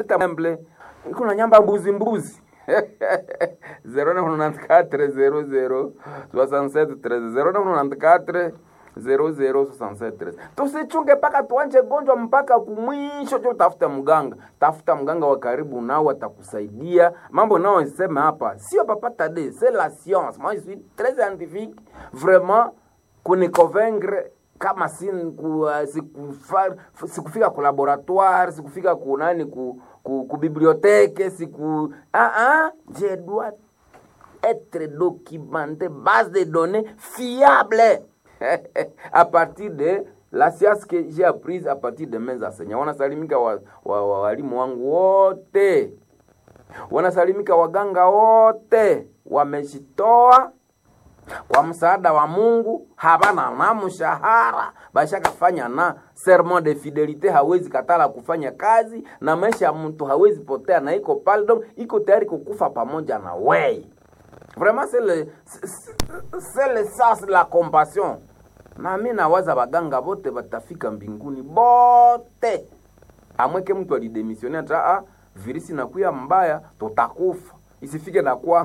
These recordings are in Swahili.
temple iko na nyamba mbuzi mbuzi 0994 006713 tusichunge mpaka tuanje gonjwa mpaka kumwisho cho tafuta mganga tafuta mganga wa karibu nao atakusaidia mambo nao sema hapa sio papata de c'est la science moi je suis très scientifique vraiment kuniconvaincre kama si ku, uh, sikufa, sikufika ku laboratoire sikufika ku nani ku, ku, ku bibliothèque siku ah, ah, je dois être documenté base de données fiable à partir de la science que j'ai apprise à partir de mes enseignants wanasalimika walimu wa, wa, walimu wangu wote wanasalimika waganga wote wamejitoa kwa msaada wa Mungu, habana na mshahara, bashakafanya na serment de fidelite, hawezi katala kufanya kazi na maisha ya mtu hawezi potea, na iko pale donc iko tayari kukufa pamoja na wei. Vraiment c'est le c'est le sens la compassion. Na mimi nawaza baganga bote batafika mbinguni bote, amweke mtu alidemissione ata ah, virisi nakuya mbaya, tutakufa isifike na kwa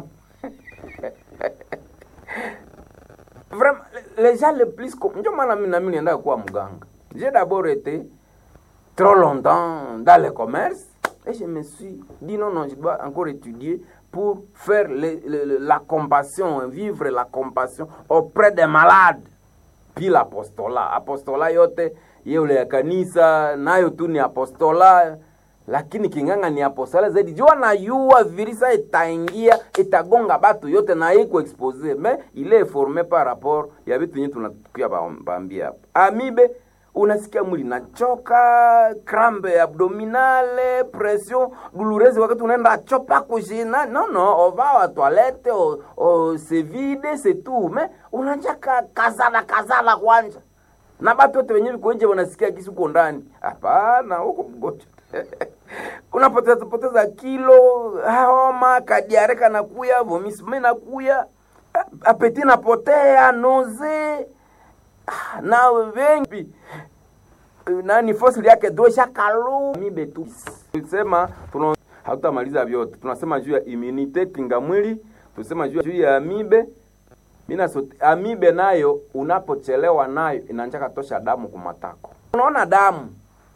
vraiment les gens les plus ndio maana mimi na mimi nienda kuwa mganga j'ai d'abord été trop longtemps dans le commerce et je me suis dit non non je dois encore étudier pour faire le, le, la compassion vivre la compassion auprès des malades puis l'apostolat apostola yote yeule ya kanisa nayo tu ni apostola lakini kinganga ni apostola zaidi jua na yua virisa itaingia itagonga batu yote na iko expose me ile forme par rapport ya vitu yenye tunakuya bambia hapa amibe unasikia mwili nachoka crambe abdominale pression douloureuse wakati unaenda chopa kujina no no ova wa toilette o, o se vide se tout me unanjaka kazala kazala kwanja na batu wote wenyewe kuenje wanasikia kisi uko ndani hapana huko mgonjwa unapoteza poteza kilo homa kadiare kanakuya vomisme nakuya apeti napotea noze na wengi nani fosili yake dosha kalu mibe tu tulisema tuna hatutamaliza vyote tunasema juu ya immunite kinga mwili tunasema juu ya amibe mina sote, amibe nayo unapochelewa nayo inanjaka tosha damu kumatako unaona damu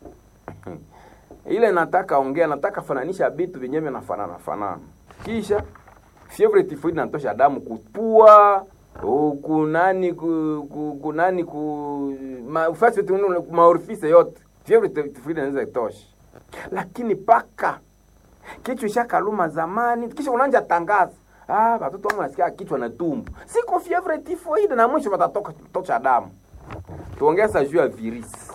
ile nataka ongea nataka fananisha vitu vyenyewe vinafanana fanana kisha fievre typhoid natosha damu kupua kunani ku, ku, kunani ku mafasi maorifise yote fievre typhoid inaweza itosha lakini paka kichwa ishakaluma zamani kisha unanja tangaza ah watoto wangu nasikia kichwa na tumbo siko fievre typhoid na mwisho watatoka tosha damu tuongeza juu ya virisi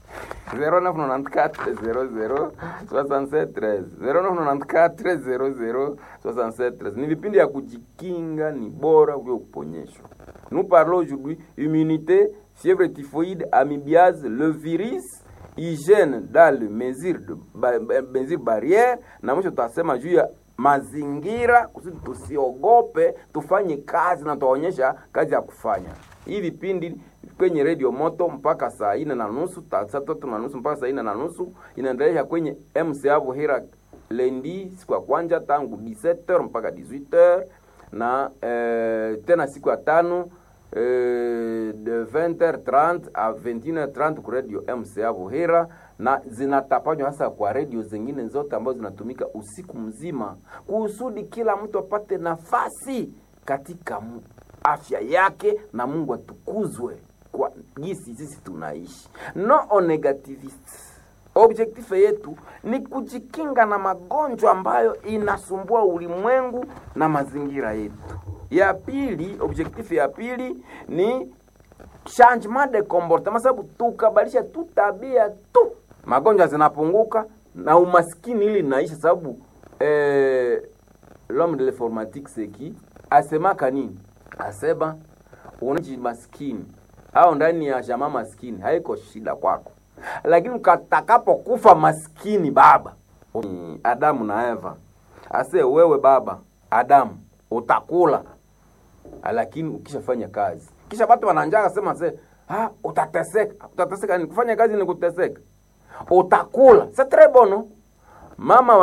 0994 ni vipindi ya kujikinga ni bora kuliko kuponyeshwa nous parlons aujourd'hui immunité fièvre typhoïde amibiase le virus hygiène dans le mesure de ba, mesure barrière na mwisho tutasema juu ya mazingira kusudi tusiogope tufanye kazi na tuwaonyesha kazi ya kufanya hii vipindi kwenye redio moto mpaka saa ine na nusu saa tatu na nusu mpaka saa ine na nusu inaendelea kwenye mca Buhira lendi siku ya kwanja tangu 17h mpaka 18h na eh, tena siku ya tano eh, de 20h30 a 21h30 ku radio mca Buhira na zinatapanywa hasa kwa redio zingine zote ambazo zinatumika usiku mzima kusudi kila mtu apate nafasi katika afya yake na Mungu atukuzwe kwa jinsi sisi tunaishi. No negativist. Objectif yetu ni kujikinga na magonjwa ambayo inasumbua ulimwengu na mazingira yetu. Ya pili, objectif ya pili ni changement de comportement, sababu tukabadilisha tu tabia tu, magonjwa zinapunguka na umaskini ili naisha, sababu eh, l'homme de l'informatique c'est qui asemaka nini? Asema unaji maskini au ndani ya jamaa maskini haiko shida kwako, lakini ukatakapokufa maskini baba Adamu na Eva, ase wewe baba Adamu utakula, lakini ukishafanya kazi, kisha watu wananjaka sema se ah, utateseka. Utateseka ni kufanya kazi ni kuteseka, utakula c'est très bon mama